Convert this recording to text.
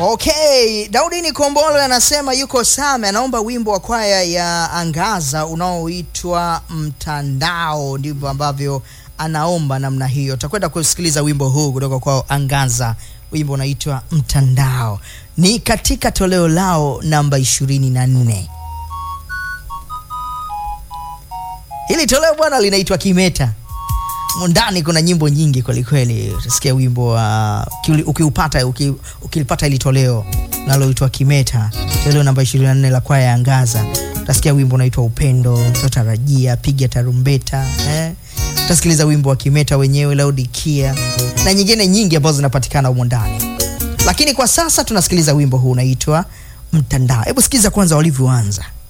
Okay, Daudini Kombolo anasema yuko Same, anaomba wimbo wa kwaya ya Angaza unaoitwa Mtandao. Ndivyo ambavyo anaomba namna hiyo. Takwenda kusikiliza wimbo huu kutoka kwa Angaza, wimbo unaitwa Mtandao, ni katika toleo lao namba ishirini na nne. Hili toleo bwana linaitwa Kimeta. Ndani kuna nyimbo nyingi kwelikweli. Utasikia wimbo wa uh, ukiupata uki, ukilipata hili toleo naloitwa Kimeta, toleo namba 24 la kwaya ya Angaza, utasikia wimbo unaitwa Upendo, Totarajia, Piga Tarumbeta eh? Utasikiliza wimbo wa Kimeta wenyewe, Laodikia na nyingine nyingi ambazo zinapatikana humo ndani, lakini kwa sasa tunasikiliza wimbo huu unaitwa Mtandao. Hebu sikiliza kwanza walivyoanza.